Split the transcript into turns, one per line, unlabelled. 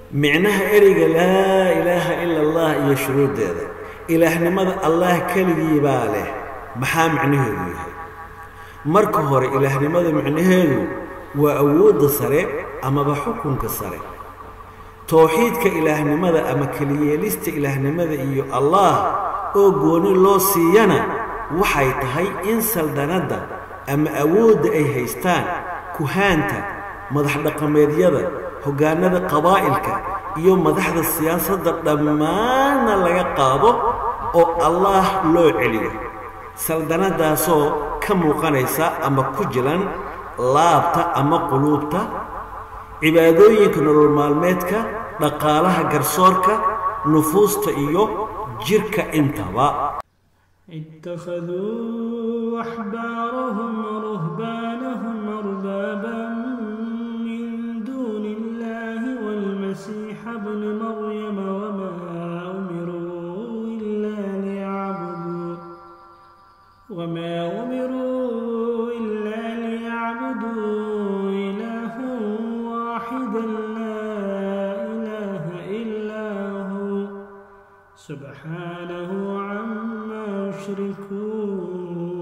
micnaha ereyga laa ilaaha ila allah iyo shuruuddeeda ilaahnimada allah keligii baa leh maxaa micnaheedu yahay marka hore ilaahnimada micnaheedu waa awoodda sare amaba xukunka sare towxiidka ilaahnimada ama keliyeelista ilaahnimada iyo allaah oo gooni loo siiyana waxay tahay in saldanadda ama awoodda ay haystaan kuhaanta madaxdhaqameedyada hoggaanada qabaa'ilka iyo madaxda siyaasadda dhammaanna laga qaado oo allaah loo celiyo saldanadaasoo ka muuqanaysa ama ku jilan laabta ama quluubta cibaadooyinka nolol maalmeedka dhaqaalaha garsoorka nufuusta iyo jidhka intaba
اتخذوا أحبارهم ورهبانهم أربابا من دون الله والمسيح ابن مريم وما أمروا إلا ليعبدوا وما أمروا إلا ليعبدوا إلها واحدا لا إله إلا هو سبحانه عما يشركون